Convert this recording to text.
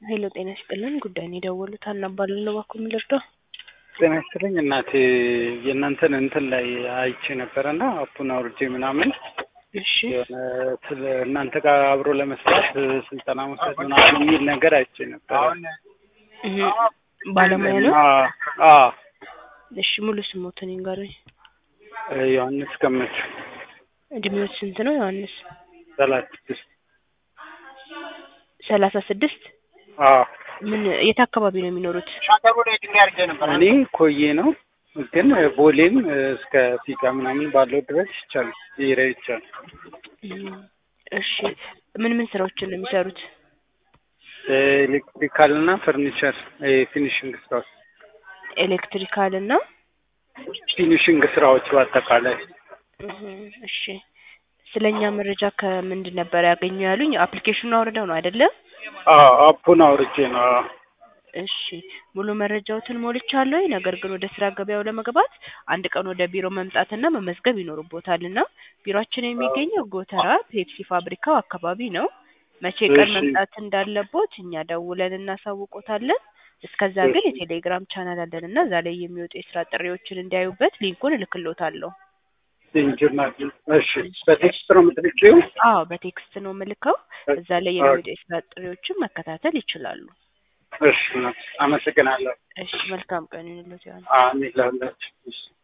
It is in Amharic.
ሄሎ ጤና ይስጥልን ጉዳይን የደወሉት ሀና እባላለሁ እባክዎ ምን ልርዳው? ጤና ይስጥልኝ እናቴ የእናንተን እንትን ላይ አይቼ ነበረ እና አፑን አውርጄ ምናምን እሺ የሆነ ስለ እናንተ ጋር አብሮ ለመስራት ስልጠና መውሰድ ምናምን የሚል ነገር አይቼ ነበረ። እህ፣ ባለሙያ ነው? አ- አ እሺ ሙሉ ስሞትን ይንገሩኝ። ዮሐንስ ገመቹ እድሜዎት ስንት ነው ዮሐንስ? ሰላሳ ስድስት ሰላሳ ስድስት አ ምን የት አካባቢ ነው የሚኖሩት? እኔ ኮዬ ነው ግን ቦሌም እስከ ፊጋ ምናምን ባለው ድረስ ይቻላል ይረ ይቻላል። እም፣ እሺ ምን ምን ስራዎችን ነው የሚሰሩት? ኤሌክትሪካል እና ፈርኒቸር ፊኒሽንግ ስራዎች ኤሌክትሪካል እና ፊኒሽንግ ስራዎች በአጠቃላይ እህ፣ እሺ ስለኛ መረጃ ከምንድን ነበር ያገኙ ያሉኝ? አፕሊኬሽኑን አውርደው ነው አይደለ? አ- አፑን አውርጄ ነው አ። እሺ ሙሉ መረጃዎትን ሞልቻለሁ። ነገር ግን ወደ ስራ ገበያው ለመግባት አንድ ቀን ወደ ቢሮ መምጣትና መመዝገብ ይኖርቦታል እና ቢሮአችን የሚገኘው ጎተራ ፔፕሲ ፋብሪካው አካባቢ ነው። መቼ ቀን እሺ። መምጣት እንዳለቦት እኛ ደውለን እናሳውቆታለን። እስከዛ ግን የቴሌግራም ቻናል አለን እና እዛ ላይ የሚወጡ የስራ ጥሪዎችን እንዲያዩበት ሊንኩን እልክሎታለሁ። ኢንጂነር እሺ፣ በቴክስት ነው የምትልኪው? አዎ በቴክስት ነው ምልከው። እዛ ላይ የሚወጡ የስራ ጥሪዎችን መከታተል ይችላሉ። እሺ፣ አመሰግናለሁ። እሺ መልካም ቀን ይሁንልዎት። ዮሐንስ። አሜን ለሁላችሁ። እሺ